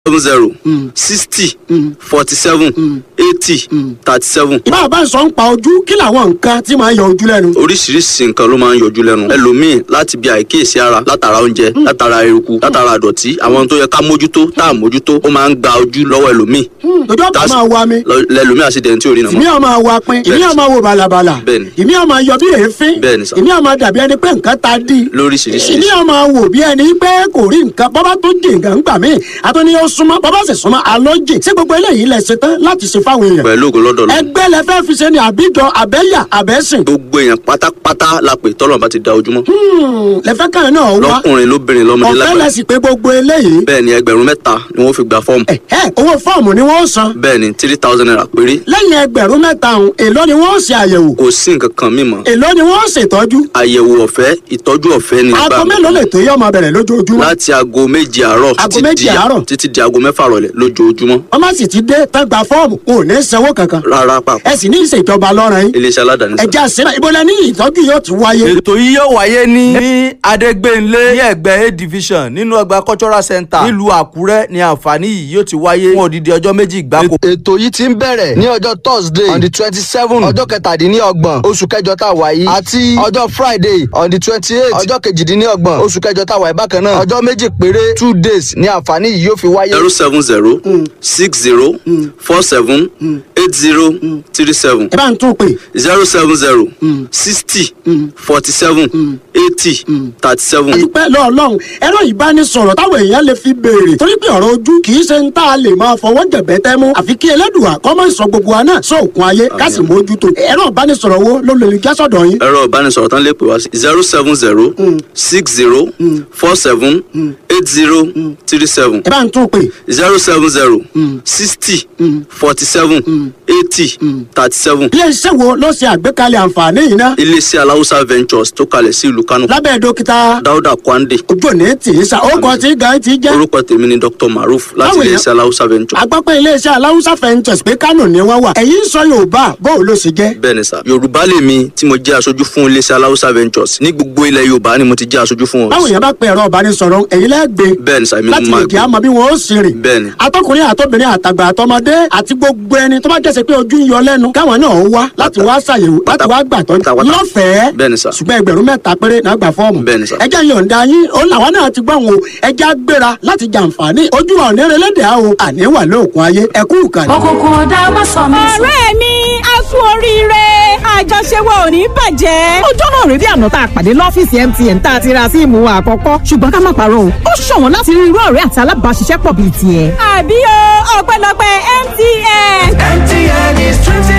seven zero sixty forty seven eighty thirty seven ìbá bá ń sọ ń pa ojú kí làwọn nǹkan tí máa ń yọ ojú lẹ́nu. oríṣiríṣi nǹkan ló máa ń yọjú lẹ́nu ẹlòmíì láti bí àìkíyèsí ara látara oúnjẹ látara eruku látara àdọ̀tí àwọn tó yẹ ká mójútó tá à mójútó ó máa ń gba ojú lọ́wọ́ ẹlòmíì ojú ọ̀pá That's- máa wa mi lọ- lẹlòmíì àṣìdẹ̀ntì ò rí ìmí nàmọ́ ọmọ wa pin ìmí ọmọ wo balabala Bẹ́ẹ̀ni. ìmí ọmọ yọ bí èéfín Bẹ́ẹ̀ni sà. ìmí ọmọ dàbí ẹni pé nǹkan ta dí lóríṣiríṣi ìmí ọmọ wò bí ẹni pé kò rí nǹkan bọ́bá tó jì nǹkan gbà mí àtúni ó súnmọ́ bọ́bá sì súnmọ́ àlọ́ jì sí gbogbo eléyìí lẹ ṣe tán láti ṣe fáwọn èèyàn pẹ̀lú ògo lọ́dọ̀ lọ ẹgbẹ́ lẹ fẹ́ fi ṣe ni àbíjọ àbẹ́yà àbẹ́sìn gbogbo èèyàn pátápátá la pè tọ́lọ̀ bá ti da ojúmọ́ lẹ fẹ́ kàn náà wá lọ́kùnrin lóbìnrin lọ́mọdé ọ̀fẹ́ lágbàá lẹ sì pé gbogbo eléyìí bẹ́ẹ̀ ni ẹgbẹ̀rún mẹ́ta ni wọ́n fi gba fọ́ọ̀mù ẹ owó fọ́ọ̀mù ni wọ́n san bẹ́ẹ̀ ni three thousand naira péré lẹ́yìn ẹgbẹ̀rún mẹ́ta ọ̀hún èló ni wọ́n ṣe àyẹ̀wò kò sí nǹkan kan mímọ́ èló ni wọ́n ṣètọ́jú àyẹ̀wò ọ̀fẹ́ ìtọ́jú ọ̀fẹ́ ni aago gbà mí. mélòó lè tó yọ ọmọ bẹ̀rẹ̀ lójoojúmọ́ láti aago méje àárọ̀ Aago títí méje di- àárọ̀? títí di aago mẹ́fà rọ̀lẹ́ lójoojúmọ́ wọ́n má sì ti dé tán gba fọ́ọ̀mù kò ní sanwó kankan rárá pàpà ẹ sì ní ìṣèjọba lọ́rùn yín iléeṣẹ́ aládàáni sá. ẹ̀já sílẹ̀ ìbọ̀lẹ̀ ní ìtọ́jú yóò ti wáyé ètò yìí yóò wáyé ní ní adégbénlé ní ẹgbẹ́ a division nínú ọgbà cultural center nílùú àkúrẹ́ ní àǹfààní yìí yóò ti wáyé fún odidi ọjọ́ méjì gbáko. ètò yìí ti ń bẹ̀rẹ̀ ní ọjọ́ thursday on the twenty seven ọjọ́ kẹtàdínlọ́gbọ̀n oṣù kẹjọ tá a wà yìí àti ọjọ́ friday on the twenty eight ọjọ́ kejìdínlọ́gbọ̀n oṣù kẹjọ tá a wà yìí bákan náà ọjọ́ méjì péré two days ní àǹfààní yìí yóò fi wáyé. zero seven zero six zero four seven eight zero three seven ẹ bá ń tún pè zero seven zero sixty forty seven eighty thirty seven. àdúpẹ́ lọ́ọ̀lọ́hún ẹ̀rọ ìbánisọ̀rọ̀ táwọn èèyàn lè fi béèrè torí pé ọ̀rọ̀ ojú kì í ṣe ń tá a lè máa fọwọ́ jẹ̀bẹ́ tẹ́ mú àfi kí ẹlẹ́dùà kọ́ mọ́ ìsọ gbogbo wa náà sóòkun ayé ká sì mójútó ẹ̀rọ ìbánisọ̀rọ̀ wo ló lè já sọ̀dọ̀ yín ẹ̀rọ ìbánisọ̀rọ̀ tán lè pè wá sí zero seven zero six zero four seven eight zero three seven ẹ bá ń tún pè zero seven zero sixty forty seven eighty thirty seven iléeṣẹ́ wo ló ṣe àgbékalẹ̀ àǹfààní yìí náà iléeṣẹ́ aláwùsá ventures tó kalẹ̀ sí ìlú kánò lábẹ́ dókítà dáúdà kwande ojú òní tì í sa ó kọ́ tí gan ti jẹ́ orúkọ tèmi ni dr maruf láti Báwo ni- iléeṣẹ́ aláwùsá ventures agbápẹ́ iléeṣẹ́ aláwùsá fẹ́ǹtẹ̀s pé kánò ni wọ́n wà ẹ̀yìn sọ yorùbá bóun ló ṣe jẹ́ bẹ́ẹ̀ ni sà yorùbá lèmi tí mo jẹ́ aṣojú fún iléeṣẹ́ aláwùsá ventures ní gbogbo ilẹ̀ yorùbá ni mo ti jẹ́ aṣojú fún báwo wọn yẹn bá pe ẹ̀rọ ìbánisọ̀rọ̀ ẹ̀yìn lẹ́gbẹ̀ẹ́ bẹ́ẹ̀ ni sà èmi ni láti mo lè máa kí gbé a mọ bí wọn ó sì rìn. bẹ́ẹ̀ ni atọkùnrin àtọbìnrin àtàgbà àtọmọdé àti gbogbo ẹni tó bá jẹ́sẹ̀ pé ojú ń yọ lẹ́nu káwọn náà ó wá láti wá ṣàyẹ̀wò láti wá gbàtọ́ pátápátá. lọ́fẹ̀ẹ́ Bẹ́ẹ̀ ni sà. ṣùgbọ́n ẹgbẹ̀rún mẹ́ta péré náà gbà fọ́ọ̀mù. Bẹ́ẹ̀ ni sà. ẹjẹ́ yọ̀ǹda yín ó làwọn náà ti gbọ́ wọn o ẹjẹ́ gbéra láti jàǹfààní ojú wa òní relédè á o àní wà lóòkun ayé ẹkú ìkànnì. òkùnkùn ọ̀dà má sọ mí sùn. ọ̀rẹ́ mi a kú oríire àjọṣe wa ò ní bàjẹ́. ọjọ́ náà rí bí àná tá a pàdé lọ́fíìsì MTN tá a ti ra síìmù wa àkọ́kọ́ ṣùgbọ́n ká má parọ́ o ó ṣọ̀wọ́n láti rí irú ọ̀rẹ́ àti alábàáṣiṣẹ́pọ̀ bíi tiẹ̀. àbí o ọpẹ́lọpẹ́ MTN. MTN is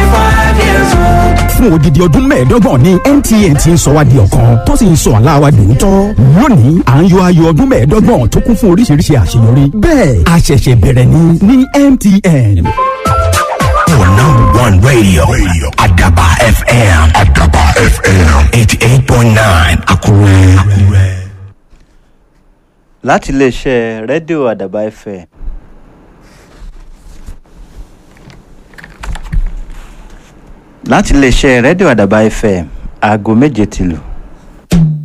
25 years old. fún odidi ọdún mẹ́ẹ̀ẹ́dọ́gbọ̀n ní MTN ti ń sọ wá di ọ̀kan tó sì ń sọ àlá wa dòótọ́. lónìí à ń yọ ayọ̀ ọdún mẹ́ẹ̀ẹ́dọ́gbọ̀n tó kún fún oríṣiríṣi àṣeyọrí. bẹ́ẹ̀ a ṣẹ̀ṣẹ̀ bẹ̀rẹ̀ ni ní MTN. For number one radio, Adaba FM. Adaba FM. 88.9 Akure. Akure. láti iléeṣẹ́ rédíò àdàbà fm láti iléeṣẹ́ rédíò àdàbà fm aago méje tìlù